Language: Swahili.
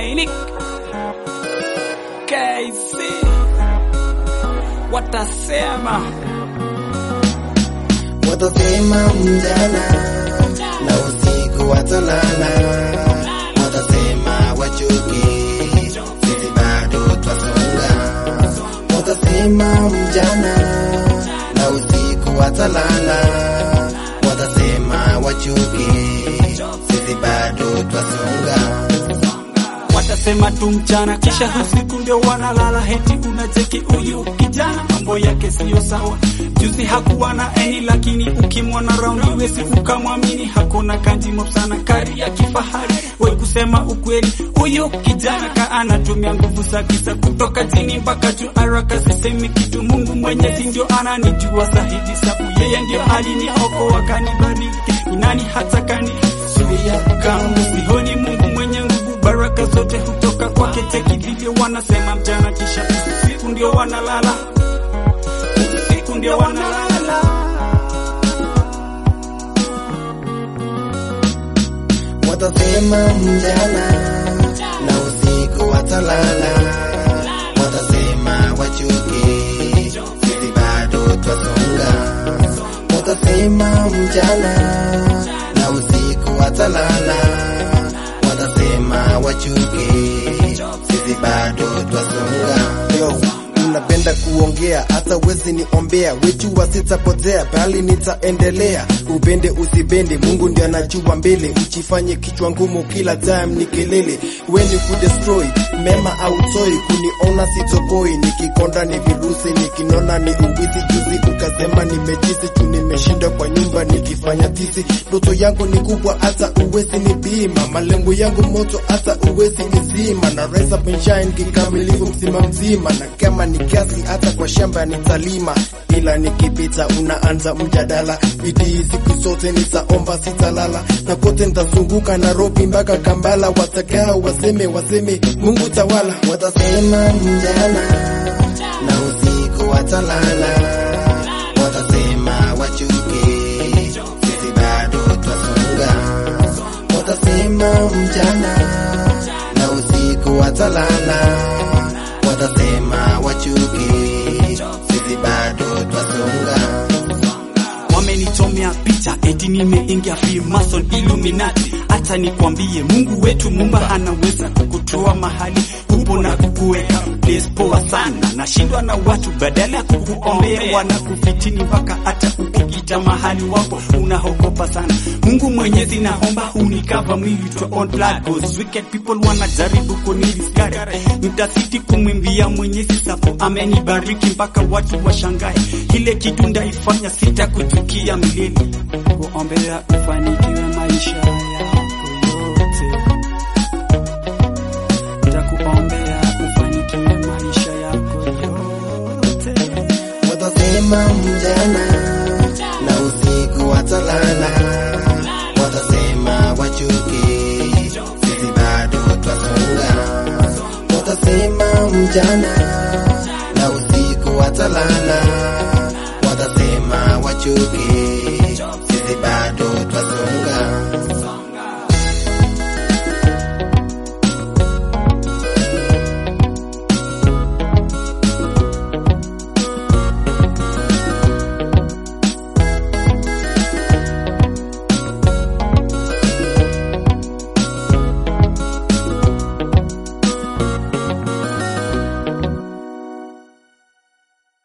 Dominic KC watasema watasema mjana na usiku watalala, watasema wachuki, sisi bado twasonga. Watasema mjana na usiku watalala, watasema wachuki, sisi bado twasonga. watasema tu mchana kisha usiku ndio wanalala, heti unacheki huyu kijana mambo yake siyo sawa. Juzi hakuwa na eni, lakini ukimwona raundi wesi ukamwamini. Hakuna kanji sana kari ya kifahari, we kusema ukweli, huyu kijana ka anatumia nguvu za kisa kutoka chini mpaka juu, haraka sisemi kitu. Mungu Mwenyezi ndio ananijua zaidi, sabu yeye ndio aliniokoa kanibariki, ni nani hata kani zuia kama sioni Mungu mwenye nguvu baraka zote hutoka kwake. Teki vivyo wanasema mchana, kisha usiku ndio wanalala, usiku ndio wanalala. Watasema mjana na usiku watalala, watasema wachuki, sisi bado twasonga. Watasema mjana na usiku watalala, watasema wachuki, sisi bado twasonga. Yo, unapenda kuongea hata wezi niombea, wejua sitapotea bali nitaendelea. Upende usipende, Mungu ndiye anajua mbele. Uchifanye kichwa ngumu kila time ni kelele, weni kudestroy mema au toi. Kuniona sitokoi, nikikonda ni virusi, nikinona ni uwizi. Juzi ukasema nimejisi tu, nimeshinda kwa nyumba nikifanya tisi. Ndoto yangu ni kubwa hata uwezi ni bima, malengo yangu moto hata uwezi nizima, na rise up and shine kikamilifu mzima mzima, na kama ni kiasi hata kwa shamba nitalima, ila nikipita unaanza mjadala. Bidii siku zote nitaomba, sitalala na kote nitazunguka Nairobi mpaka Kampala, watakaa waseme waseme Mungu tawala. Watasema mjana na usiku watalala, watasema wachuki, sisi bado twasonga. Watasema mjana na usiku watalala, watasema wachuki, sisi bado twasonga. Wamenichomea picha eti nimeingia Freemason Illuminati. Acha nikwambie, Mungu wetu Muumba anaweza kukutoa mahali upo na kukuweka place poa sana. Nashindwa na watu, badala ya kukuombea wanakufitini, mpaka hata ukikita mahali wapo unaogopa sana. Mungu Mwenyezi, naomba unikava mwili to on blood cause wicked people wanajaribu kuniliskari. Nitasiti kumwimbia Mwenyezi sapo amenibariki mpaka watu washangae. Ile kitu ndaifanya sitakuchukia milele, kuombea ufanikiwe maisha yako yote, nitakuombea ufanikiwe maisha yako yote. Watasema mjana na usiku watalala, watasema wachuki, sisi bado twasonga. Watasema mjana